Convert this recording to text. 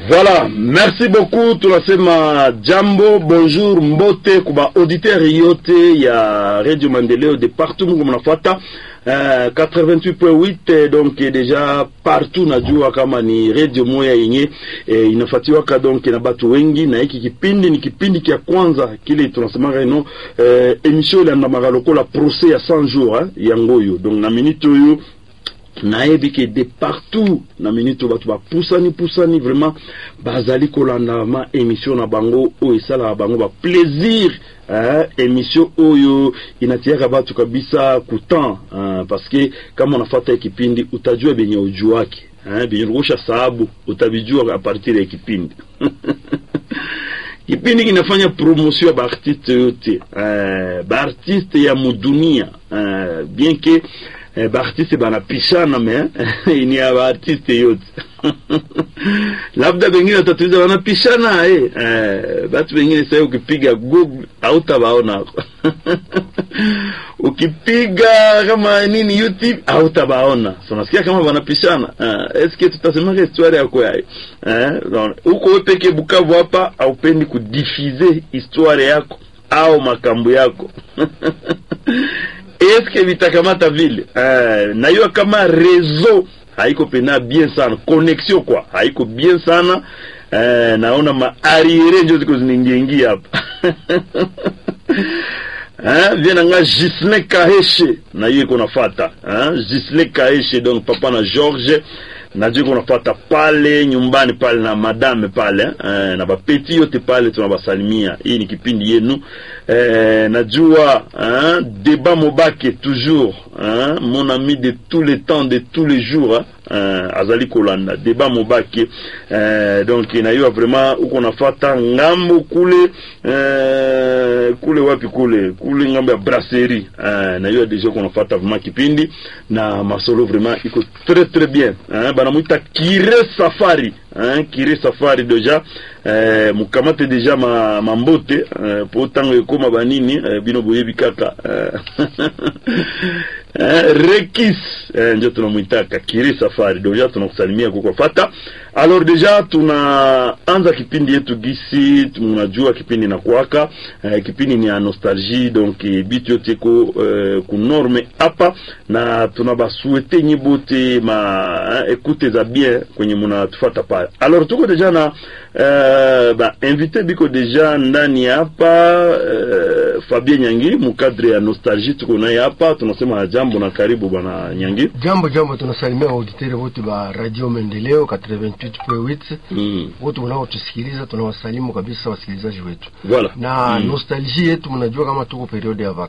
Voilà, merci beaucoup. Tunasema jambo, bonjour, mbote kuba auditeur yote ya Radio Maendeleo de partout mungu mnafuata uh, 88.8 donc deja partout najua kama ni radio moya yenye eh, inafuatiwaka donc na batu wengi, na hiki kipindi ni kipindi kia kwanza kile tunasemaka ino eh, emission ilandamaka lokola procès ya 100 jours eh, ya ngoyo donc na minute oyo nayebi ke de partout na minute oyo bato bapusani pusani vraiment bazali kolanda ma émission na bango oyo esalaka bango baplaisir eh, émission oyo inatiaka bato kabisa kutan eh, parce que kama unafata kipindi utajua benye ujuake eh, benye ulikosha sababu utabijua a partir ya kipindi kipindi kinafanya promotion ya baartiste yote eh, baartiste ya mudunia eh, bien que eh, baartiste banapishana me ni ya baartiste yote labda bengine watatuliza wanapishana eh, eh, batu bengine sasa ukipiga google hautabaonako ukipiga kama nini youtube hautabaona so nasikia kama wanapishana uh, eske tutasemaka histoire yako yayo huko uh, peke Bukavu hapa haupendi kudifize histoire yako au makambo yako eske vitakamata vile uh, nayua kama reseau haiko pena bien sana connexion kwa haiko bien sana uh, naona maariere njo ziko zinaingiaingia hapa Hein, vient nga Gislin Kaheshe na hiyo iko nafata hein, Gislin Kaheshe donc papa na George najua iko nafata pale nyumbani pale na madame pale eh, na bapeti yote pale tunabasalimia. Hii ni kipindi yenu eh, najua hein, débat Mobake toujours hein, mon ami de tous les temps de tous les jours hein, azali kolanda débat Mobake eh, donc nayua vraiment uko nafata ngambo kule eh, kule wapi kule kule ngambo ya brasserie eh, nayua deja uko nafata vraiment kipindi na masolo vraiment iko très très bien hein, banamwita Kire Safari hein, Kire Safari deja eh, mukamate deja ma, mambote eh, po tango ekoma banini eh, bino boyebi kaka eh, eh, rekis eh, njo tunamwitaka Kire Safari deja tunakusalimia kuko fata alors deja tunaanza kipindi yetu gisi tunajua kipindi na kwaka eh, kipindi ni ya nostalgie donc bitu yote ko eh, kunorme hapa na tunabasuete nyi bote ma eh, ekute za bien kwenye munatufata pale alors tuko deja na eh, ba invité biko deja ndani hapa eh, Fabien Nyangi mukadre ya nostalgie tuko naye hapa tunasema jambo na karibu bwana Nyangi Jambo jambo, tunasalimia auditeur wote ba Radio Maendeleo 88.8 mm. wote mnaotusikiliza, tunawasalimu kabisa wasikilizaji wetu voilà na Mm. nostalgie yetu. Mnajua kama tuko periode ya